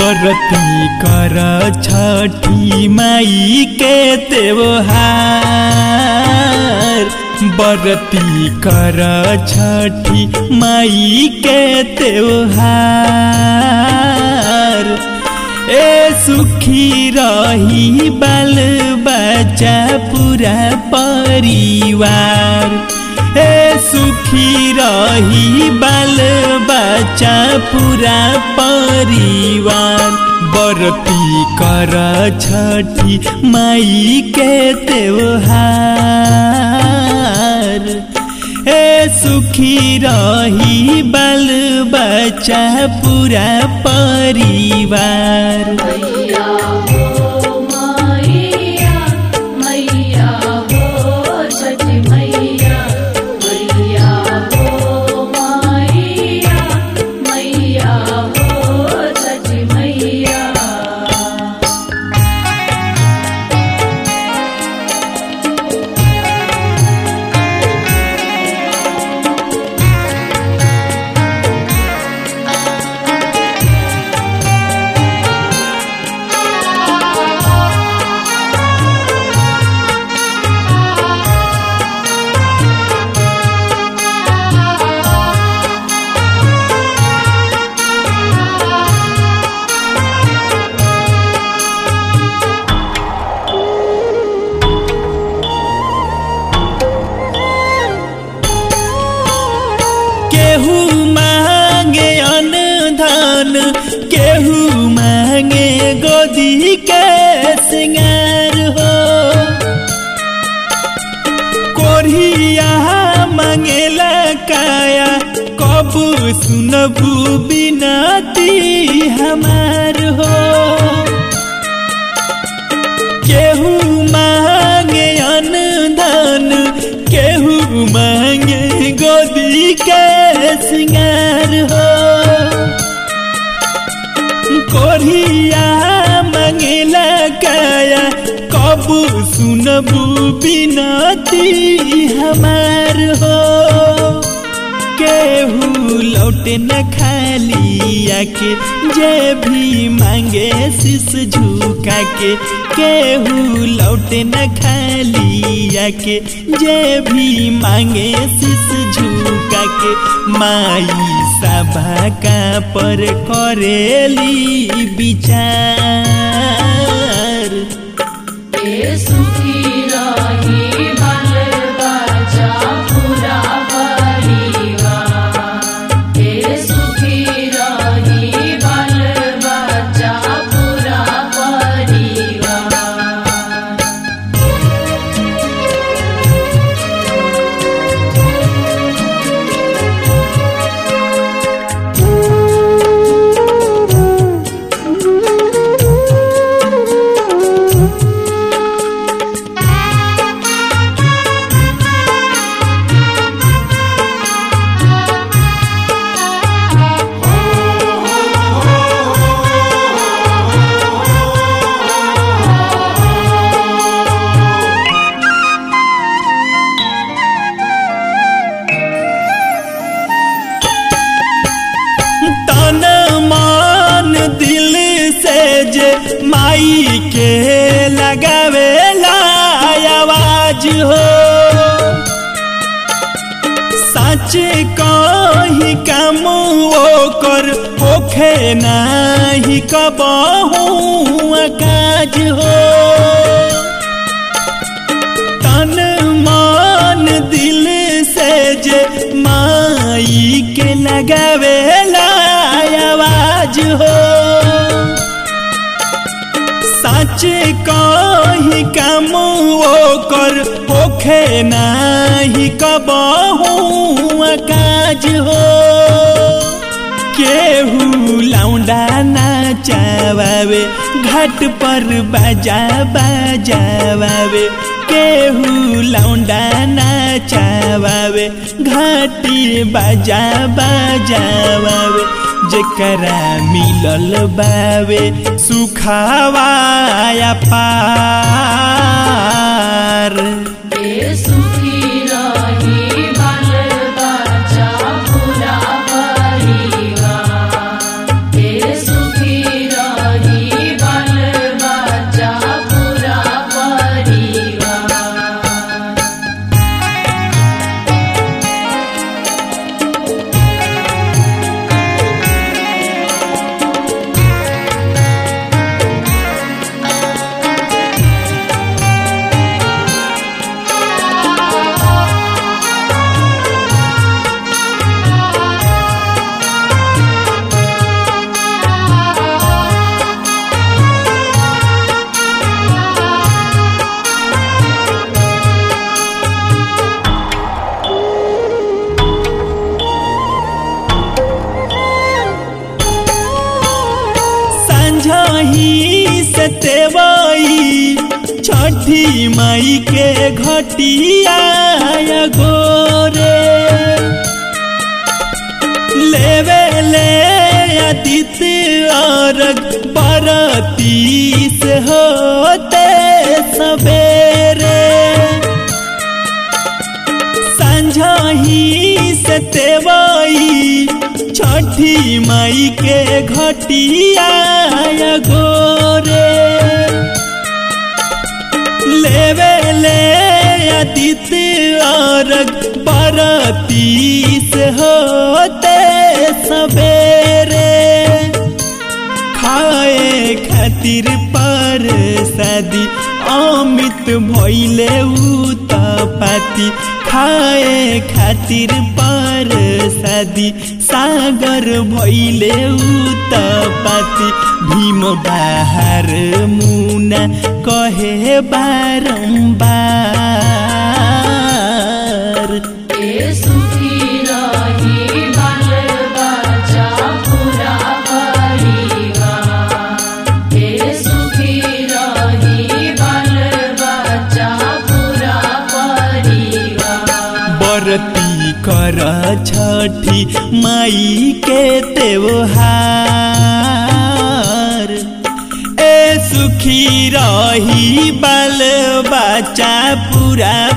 बरती कर छठी माई के त्योहार बरती कर छठी माई के त्योहार ए सुखी रही बाल बच्चा पूरा परिवार ए सुखी रही बाल बच्चा पूरा परिवार बरती कर छठी माई के त्योहार ए सुखी रही बाल बच्चा पूरा परिवार मैया हो मैया मैया हो छठ मैया मैया हो मैया मैया हो छठ मैया केहू मांगे अनधन केहू मांगे गोदी के सिंगार हो कोरिया मांगेला काया कब सुनबू बिनती हमार हो केहू मांगे अनधन केहू मांगे गोदी के सिंगार हो कोरिया मांगेला काया कब सुनबू बिनती हमार हो केहू लौटे न खाली आके जे भी मांगे शीस झुका के केहू लौटे न खाली आके जे भी मांगे शीस झुका के माई सभा का पर करेली विचार ए सुखी रही बाल बच्चा पूरा परिवार ए सुखी रही बाल बच्चा पूरा परिवार तन मान दिल से जे माई के लगावेला आवाज हो सच कही काम ओकर होखे नाही कबहू काज हो तन मान दिल से जे माई के लगावेला आवाज हो सच कही काम ओकर होखे नाही कबहू काज हो केहू लौंडा नाचावे घाट पर बाजा बाजावे केहू लौंडा नाचावे घाटी बाजा बाजावे जेकरा मिलल बावे सुखावाया पार ए सुखी रही बाल बच्चा पूरा परिवार ए सुखी रही से तेवई छठी माई के घटिया गोरे लेवे ले आदित्य अर्घ बरती से होते सवेरे संझही से तेवई छठी माई के घटिया गोरे लेवे ले आदित्य अर्घ बरती से होते सवेरे खाए खातिर पर शादी अमित भैले पाती खाए खातिर पर शादी सागर भैले पाती भीम बाहर मुना कहे बारम्बार ए सुखी रही बाल बच्चा पूरा परिवार ए सुखी रही बाल बच्चा पूरा परिवार बरती कर छठी माई के त्योहार ए सुखी रही बाल बच्चा पूरा